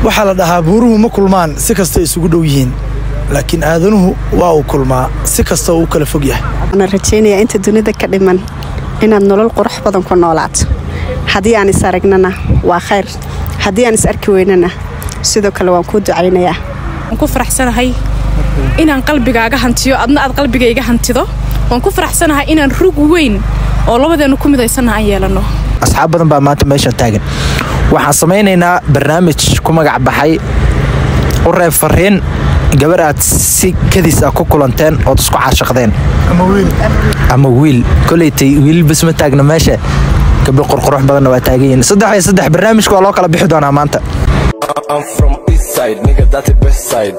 waxaa la dhahaa buuruhu ma kulmaan si kasta isugu dhow yihiin laakiin aadanuhu waa uu kulmaa si kasta uu u kala fog yahay waxaan rajaynayaa inta dunida ka dhiman inaad nolol qurux badan ku noolaato haddii aan is aragnana waa khayr haddii aan is arki weynana sidoo kale waan kuu ducaynayaa waan ku faraxsanahay inaan qalbigaaga hantiyo adna aad qalbigayga hantido waan ku faraxsanahay inaan rug weyn oo labadeennu ku midaysanna aan yeelanno asxaab badan baa maanta meeshan taagan waxaan samaynaynaa barnaamij ku magac baxay u reeb fariin gabar aad si kadis ah ku kulanteen ood isku caashaqdeen ama wiil koleytay wiil bas ma taagna meesha gabdho qurqurux badanna waa taagan yihiin saddex iyo saddex barnaamijka waa loo kala bixi doonaa maanta I'm from east side, nigga, that's the best side.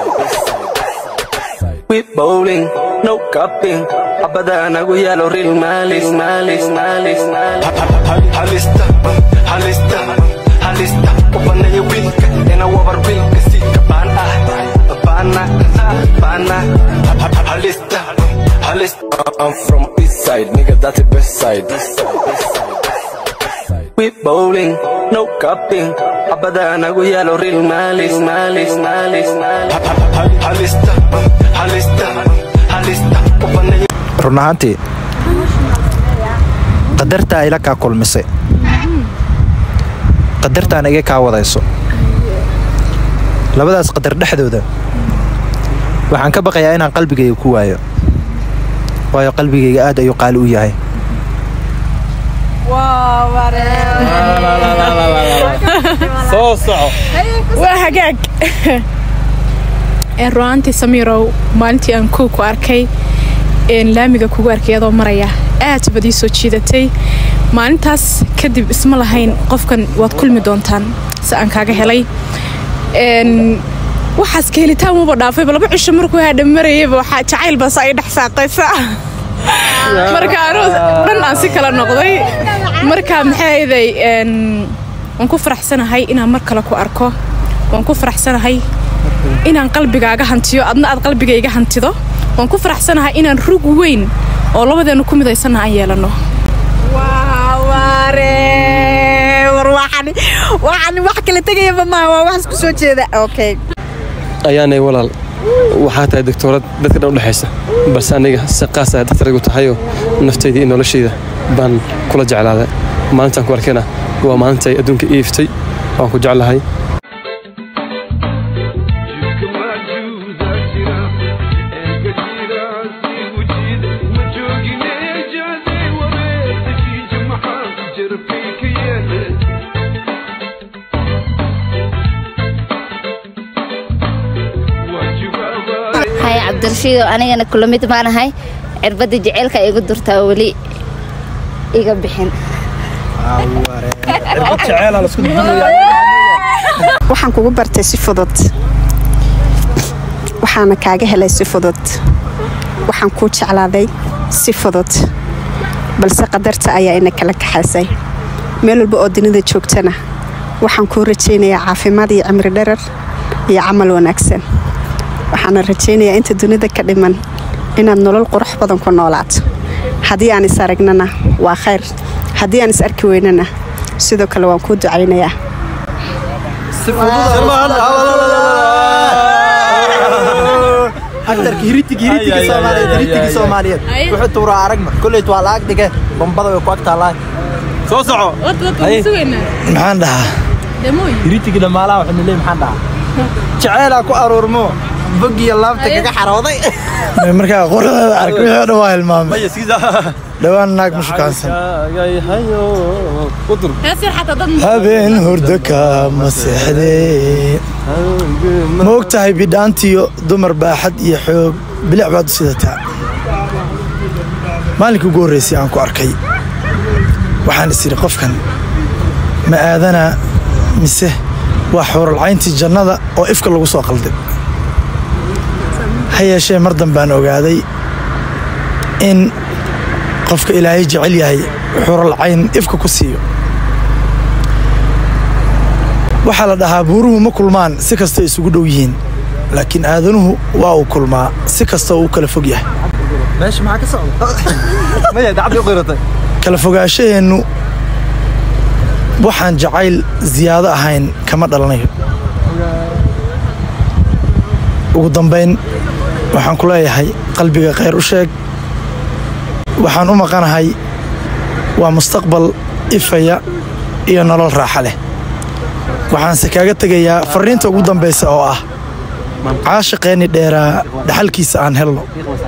We bowling, no cupping. Abada nagu yalo real malis, malis, malis, malis. Halista, halista, halista. Upana ya wilka, ena wabar wilka si kabana, bana, bana. Halista, halista. I'm from east side, nigga, that's the best side. We bowling, no cupping. Abada nagu yalo real malis, malis, malis, malis. Halista, halista, halista. Upana ya run ahaantii qadartaa ila kaa kulmisay qadartaana iga kaa wadayso labadaas qadar dhexdooda waxaan ka baqayaa inaan qalbigayga ku waayo waayo qalbigayga aad ayuu qaali u yahay waa hagaag ru'aantii samiirow maalintii aan kow ku arkay laamiga kugu arkay adoo maraya aad baad ii soo jiidatay maalintaas kadib isma lahayn qofkan waad kulmi doontaan si aan kaaga helay waxaas ka helitaan muba dhaafayba laba cisho markuu hadha marayayba waxaa jacayl baas ay dhex saaqaysa marka anuu dhan aan si kala noqday marka maxay ahayday waan ku faraxsanahay inaan mar kale ku arko waan ku faraxsanahay inaan qalbigaaga hantiyo adna aad qalbigayga hantido waan ku faraxsanahay inaan rug weyn oo labadeennu ku midaysanna aan yeelanno waxaan wax kala tegayaba maaha waa waxaas ku soo jeeda okay ayaanay walaal waxaa tahay doctoorad dadka dhan u dhexaysa balse aniga si qaas ah daktaraygu tahayoo naftayda iyo noloshayda baan kula jeclaaday maalintaan ku arkayna waa maalintay adduunka iiftay waan ku jeclahay hay cabdirashiidow anigana kula mid maanahay cirbadda jeceylka igu durtaa weli iga bixin waxaan kugu bartay si fudud waxaana kaaga helay si fudud waxaan kuu jeclaaday si fudud balse qadarta ayaa ina kala kaxaysay meel walba oo dunida joogtana waxaan kuu rajaynayaa caafimaad iyo cimri dharar iyo camal wanaagsan waxaana rajaynayaa inta dunida ka dhiman inaad nolol qurux badan ku noolaato haddii aan is aragnana waa khayr haddii aan is arki weynana sidoo kale waan kuu ducaynayaa aktarka hiritig hiritig soomaaliyeed hiritig soomaaliyeed wuxuu tuuraa aragma kolleyt waa la ag dhige bombada way ku ag taallaa soo soco maxaan dhahaa hiritigi dhammaalaha waxaynu leey maxaan dhahaa jaceelaa ku aruurmo bogiyo laabta kaga xarooday markaa qoradeeda ark wixii o dhan waa hilmaamay dhowaan naag ma shukaansan habeen hurdo kama seexdee ma og tahay bidhaantiyo dumar baaxad iyo xoog bilic baad u sidataa maalinkii ugu horraysay aan ku arkay waxaan is idhi qofkan ma aadanaa mise waa xuuralcayntii jannada oo ifka lagu soo qalday ha yeeshee mar dambaan ogaaday in qofka ilaahay jecel yahay xuuralcayn ifka ku siiyo waxaa la dhahaa buuruhu ma kulmaan si kasta isugu dhow yihiin laakiin aadanuhu waa uu kulmaa si kasta uu u kala fog yahay meesha maxaa ka socda maya dacadii u qiratay kala fogaashaheennu waxaan jacayl ziyaado ahayn kama dhalanayo ugu dambayn waxaan ku leeyahay qalbiga khayr u sheeg waxaan u maqanahay waa mustaqbal ifaya iyo nolol raaxa leh waxaanse kaaga tegayaa farriinta ugu dambaysa oo ah caashiqeenni dheeraa dhaxalkiisa aan helno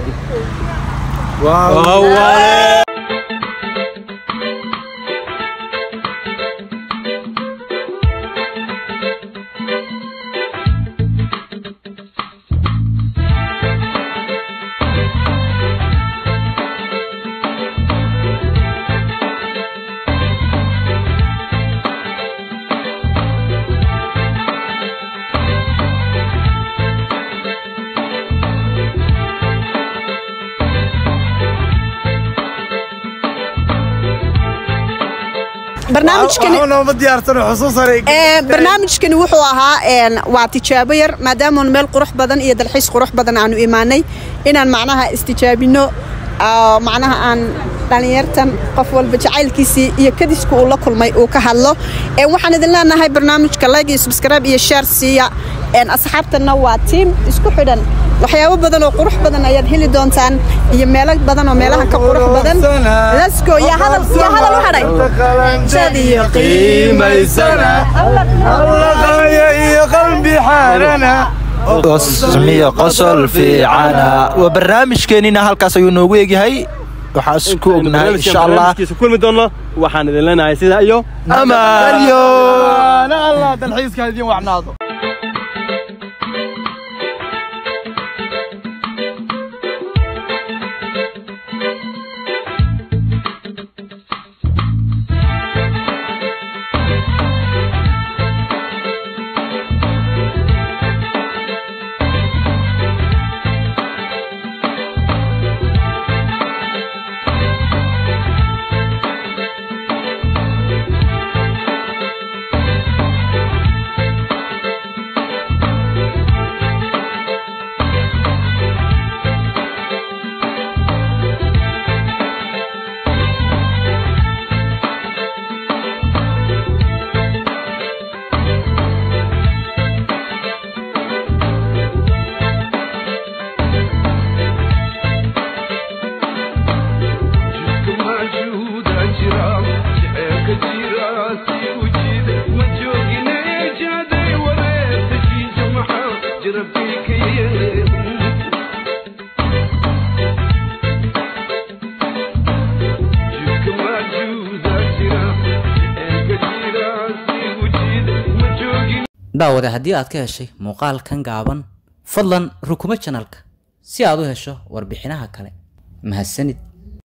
barnaamijkani nooma diyaarsano xusuusare Ee, barnaamijkani wuxuu ahaa een, waa tijaabo yar maadaama meel qurux badan iyo dalxiis qurux badan aanu imaanay inaan macnaha istijaabino oo macnaha aan dhallinyartan qof walba jacaylkiisii iyo kadiska uu la kulmay uu ka hadlo Ee, waxaan idin leenahay barnaamijka like iyo subscribe iyo share siiya Een, asxaabtana waa tiim isku xidhan waxyaabo badan oo qurux badan ayaad heli doontaan iyo meelo badan oo meelaha ka qurux badan let's go yaa hadal yaa hadal u hadhay Sad iyo iyo qalbi xaarana qosmiyo qosol fiicana waa barnaamijkeenina halkaas ayuu noogu egyahay waxaa isku ognahay insha allah kulmi doono waxaan idin leenahay sidaa iyo amaan allah dalxiiska idin wacnaado daawade haddii aad ka heshay muuqaalkan gaaban fadlan rukumo janalka si aad u hesho warbixinaha kale mahadsanid